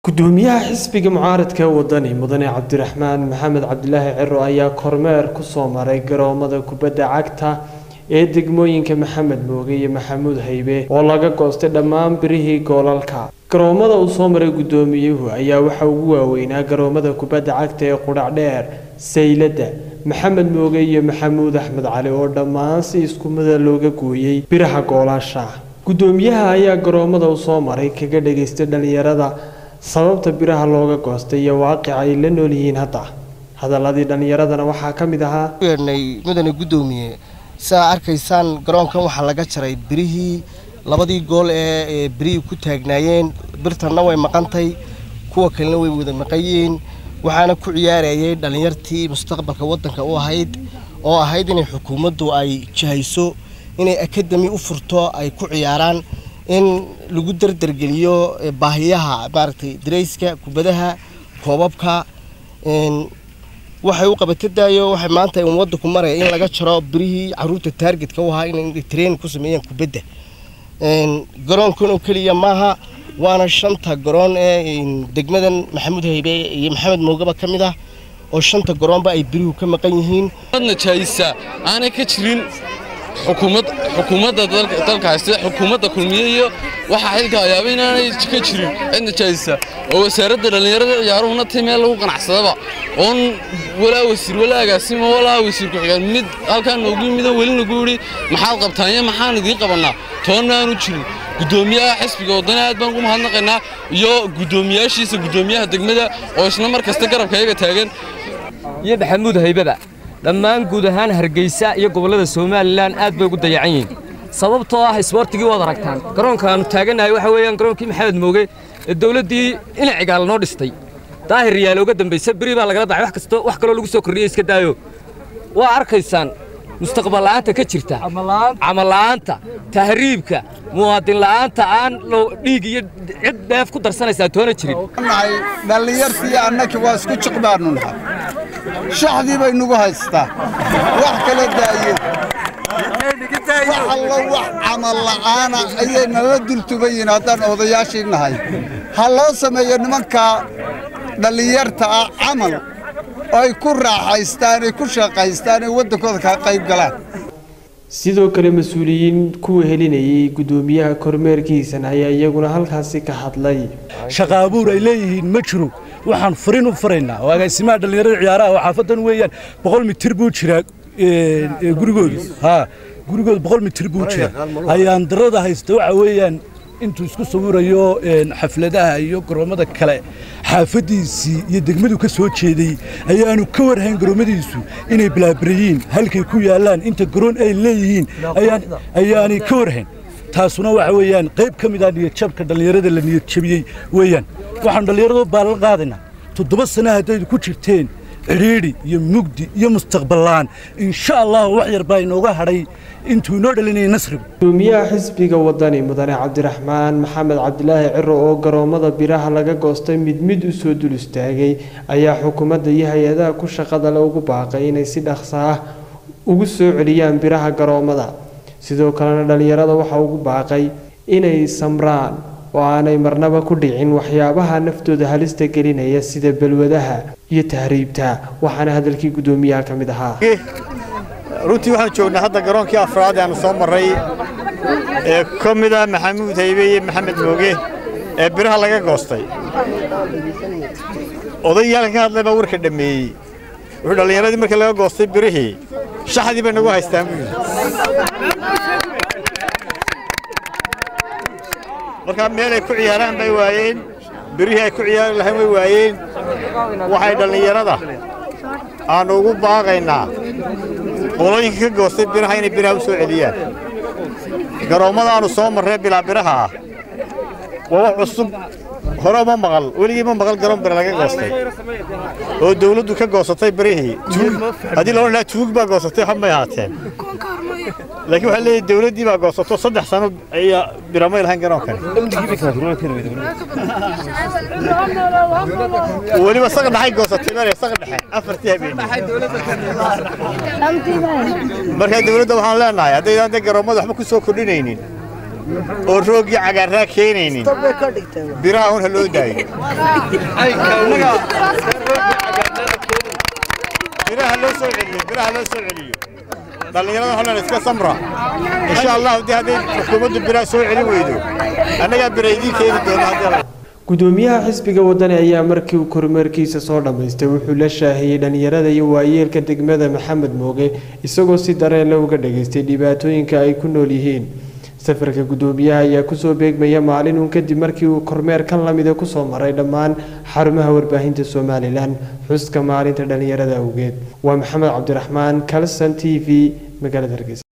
gudoomiyaha xisbiga mucaaradka ee wadani mudane cabdiraxmaan maxamed cabdilaahi ciro ayaa kormeer kusoo maray garoomada kubadda cagta ee degmooyinka maxamed mooge iyo maxamuud haybe oo laga goostay dhammaan birihii goolalka garoomada uu soo maray gudoomiyuhu ayaa waxaa ugu waaweynaa garoomada kubadda cagta ee qudhacdheer sayladda maxamed mooge iyo maxamuud axmed cali oo dhammaan si isku mida looga gooyey biraha goolaasha gudoomiyaha ayaa garoomada u soo maray kaga dhageystay dhalinyarada sababta biraha looga goostay iyo waaqica ay la nool yihiin hadda hadaladii dhallinyaradana waxaa ka mid ahaa weernay mudane guddoomiye sidaa arkaysaan garoonkan waxaa laga jaray birihii labadii gool ee birihii ku taagnaayeen birtanna way maqantay kuwa kalena way wada maqayiin waxaana ku ciyaarayay dhallinyartii mustaqbalka waddanka u ahayd oo ahayd inay xukuumaddu ay jihayso inay akademi u furto ay ku ciyaaraan in lagu dardargeliyo baahiyaha maaragtay darayska kubadaha koobabka waxay u qabatadaayo waxay maanta un waddanku maraya in laga jaro birihii caruurta taargetka u ahaa inay train ku sameeyaan kubadda garoonkan oo keliya maaha waana shanta garoon ee degmadan maxamuud haybe iyo maxamed moogaba ka mid ah oo shanta garoonba ay birihu ka maqan yihiin najaayisa aanay ka jirin xukuumad xukuumadda dalka haysta xukuumadda kulmiye iyo waxaa xilka ayaaba inaanay ka jirin cid najaayisa oo wasaaradda dhallinyarada ciyaaruhuna tay meel lagu ganacsadaba oon walaa wasiir walaa agaasimo walaa wasiir ku-xigeen mid halkaan noogu yimido weli nagu yidhi maxaad qabtaan iyo maxaan idiin qabannaa toonna aanu jirin guddoomiyaha xisbiga waddana aad baan ugu mahadnaqaynaa iyo guddoomiyaashiisa guddoomiyaha degmada oo isna mar kasta garabka iyaga taagan iyo maxamuud haybaba dhammaan guud ahaan hargeysa iyo gobollada somalilan aad bay ugu dayacan yihiin sababtoo ah isboortigii waad aragtaan garoonka aanu taagannahay waxa weeyaan garoonkii maxamed mooge ee dowladdii inacigaal noo dhistay daahir riyaal uga dambaysa beri baa lagala dacay wax kasto wax kaloo lagu soo kordhiyey iska daayo waa arkaysaan mustaqbal la'aanta ka jirta camal la'aanta tahriibka muwaadin la'aanta aan dhiig iyo cid dheef ku darsanaysaa toona jirin dhallinyartii annakii waa isku jiq baannu nahay shaxdii bay nugu haystaa wax kala daaye wax allo wax camal la'aana ayay nala dultubayiin haddaan odayaashii nahay ha loo sameeyo nimankaa dhallinyarta ah camal ay ku raaxaystaan ay ku shaqaystaan ay waddankooda kaa qayb galaan sidoo kale mas-uuliyiin kuwa helinayay guddoomiyaha kormeerkiisan ayaa iyaguna halkaasi ka hadlay shaqa abuur ay leeyihiin ma jiro waxaan furin u furaynaa oo agaasimaha dhallinyarada ciyaaraha oo xaafadan weeyaan boqol mitir buu jiraa gurigoodu haa gurigooda boqol mitir buu jiraa ayaan darada haysta waxa weeyaan intuu isku sawirayo xafladaha iyo garoomada kale xaafaddiisii iyo degmadu ka soo jeeday ayaanu ka warhayn garoomadiisu inay balaabareyiin halkay ku yaallaan inta garoon ay leeyihiin ayaanay ka warhayn taasuna waxa weeyaan qayb ka mid ah niyadjabka dhallinyarada la niyadjabiyey weeyaan waxaanu dhallinyaradu baalan qaadaynaa toddoba sana haddaydu ku jirteen cidhiidhi iyo mugdi iyo mustaqballaan insha allah wax yar baa inooga hadhay intuu inoo dhalinayay nasrigu gudoomiyaha xisbiga wadani mudane cabdiraxmaan maxamed cabdilaahi ciro oo garoomada biraha laga goostay mid mid u soo dul istaagay ayaa xukuumadda iyo hay-adaha ku shaqada le ugu baaqay inay si dhaqso ah ugu soo celiyaan biraha garoomada sidoo kalena dhallinyarada waxaa ugu baaqay inay samraan oo aanay marnaba ku dhicin waxyaabaha naftooda halista gelinaya sida balwadaha iyo tahriibta waxaana hadalkii guddoomiyaha ka mid ahaa runtii waxaan joognaa hadda garoonkii afraad aanu soo marray ee ka mid ah maxamuud haybe iyo maxamed mooge ee biraha laga goostay odayaalka ka hadlay baa warka dhammeeyey wuxuu dhallinyaradii markii laga goostay birihii shaxdii bay nagu haystaan buu yidhi markaa meel ay ku ciyaaraan bay waayeen birihii ay ku ciyaari lahayn way waayeen waxay dhallinyarada aannu ugu baaqaynaa qolooyinka ka goostay biraha inay biraha u soo celiyaan garoommada aannu soo marree bilaa biraha ah waa wax cusub hore uma maqal weligii ma maqal garoon bira laga goostay oo dawladdu ka goosatay birihii haddii la odhan lahaa tuug baa goosatay hab may ahaateen laakiin waxaa leeyahay dawladdii baa goosato saddex sano ayaa biramay lahayn garoonkani weliba saqa dhaxay goosatay mare saqa dhexe afartii habeenii markaa dawladda waxaan leenahay haddaydaan dee garoommada waxba ku soo kordhinaynin oo rooggii cagaarraa keenaynin biraha un ha loo daayo biraha loo soo celiyo biraha loo soo celiyo dhallinyarada holan iska samra insha allah haddii hadday xukuumaddu biraha soo celin weydo annagaa bira idiin keeni doona haddii gudoomiyaha xisbiga wadani ayaa markii uu kormeerkiisa soo dhammaystay wuxuu la shaahiyey dhalinyarada iyo waayeelka degmada maxamed mooge isagoo si dareenle uga dhageystay dhibaatooyinka ay ku nool yihiin safarka gudoomiyaha ayaa kusoo beegmaya maalin uun kadib markii uu kormeer kan lamida kusoo maray dhammaan xarumaha warbaahinta somalilan xuska maalinta dhalinyarada awgeed waa maxamed cabdiraxmaan kalson t v magaalada hargeysa